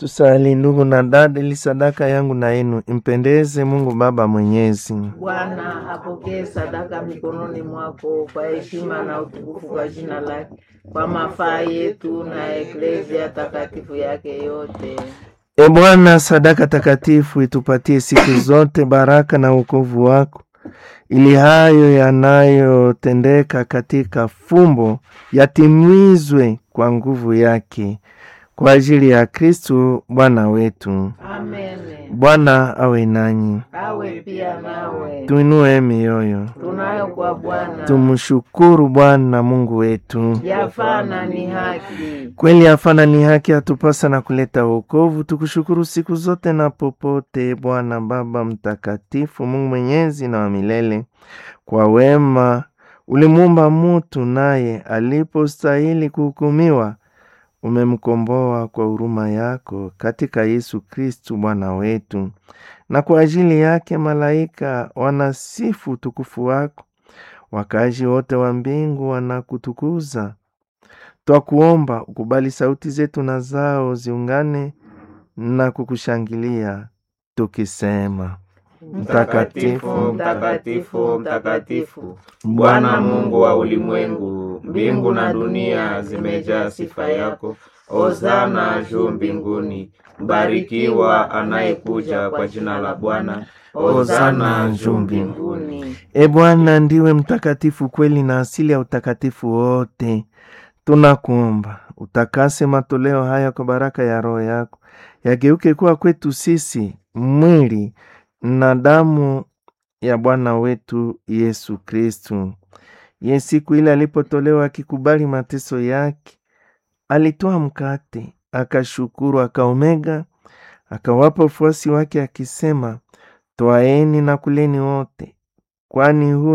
Tusali ndugu na dada, ili sadaka yangu na yenu impendeze Mungu Baba Mwenyezi. Bwana apokee sadaka mikononi mwako kwa heshima na utukufu kwa jina lake, kwa mafaa yetu na eklezia takatifu yake yote. E Bwana, sadaka takatifu itupatie siku zote baraka na wokovu wako, ili hayo yanayotendeka katika fumbo yatimizwe kwa nguvu yake, kwa ajili ya Kristu Bwana wetu. Amen. Bwana awe nanyi, Awe pia nawe. tuinue mioyo, Tunayo kwa Bwana tumshukuru Bwana Mungu wetu. yafana ni haki. Kweli hafana ni haki, hatupasa na kuleta wokovu. Tukushukuru siku zote na popote, Bwana Baba Mtakatifu, Mungu mwenyezi na wa milele. Kwa wema ulimuumba mutu, naye alipostahili kuhukumiwa umemkomboa kwa huruma yako katika Yesu Kristu Bwana wetu, na kwa ajili yake malaika wanasifu utukufu wako, wakazi wote wa mbingu wanakutukuza. Twakuomba ukubali sauti zetu na zao ziungane na kukushangilia tukisema: Mtakatifu, mtakatifu, mtakatifu, Bwana Mungu wa ulimwengu, mbingu na dunia zimejaa sifa yako. Hosana juu mbinguni, mbarikiwa anayekuja kwa jina la Bwana. Hosana juu mbinguni. E Bwana, ndiwe mtakatifu kweli na asili ya utakatifu wote. Tunakuomba utakase matoleo haya kwa baraka ya Roho yako, yageuke kuwa kwetu sisi mwili na damu ya Bwana wetu Yesu Kristu. Ye siku ile alipotolewa akikubali mateso yake, alitoa mkate, akashukuru, akaomega, akawapa wafuasi wake akisema, twaeni na kuleni wote, kwani huu